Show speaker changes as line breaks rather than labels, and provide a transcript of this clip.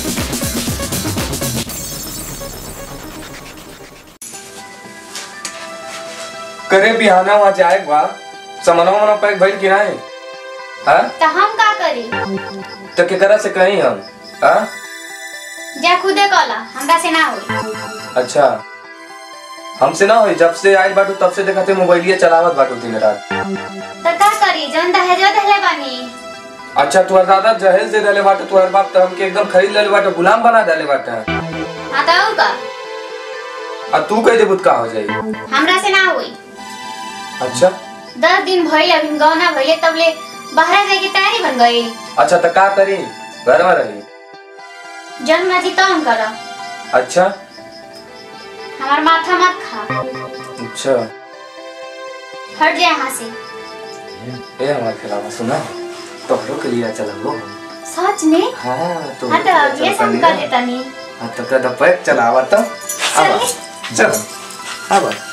करे बिहाना वहाँ जाए बा समनवा मना पैक भइल कि नहीं हाँ
तो हम का करी
तो केकरा से कहीं हम हाँ
जा खुदे कला हमरा से ना होई
अच्छा हमसे ना होई जब से आइल बाटू तब से देखा थे मोबाइलिया चलावत बाटू दिन रात
तो का करी जौन दहेजो देले बानी
अच्छा तुहर दादा जहेज दे देले बाटे तुहर बाप तो हमके एकदम खरीद लेले बाटे गुलाम बना देले बाटे
हाँ तो और का
आ तू कह देबुत का हो जाई
हमरा से ना होई
अच्छा
दस दिन भइले अभी गौना भइले तब ले बाहर जाए की तैयारी बन गई
अच्छा तो का करी घर में रही
जन मर्जी तो हम करो
अच्छा
हमार माथा मत खा
अच्छा
हट जाए यहाँ से
ए हमारे खिलाफ सुना तोहरो के लिए चला लो
सच में
हाँ तो
हाँ तो अब ये सब कर देता नहीं
हाँ तो कदा पैक चलावा तो अब
चलिए।
चल अब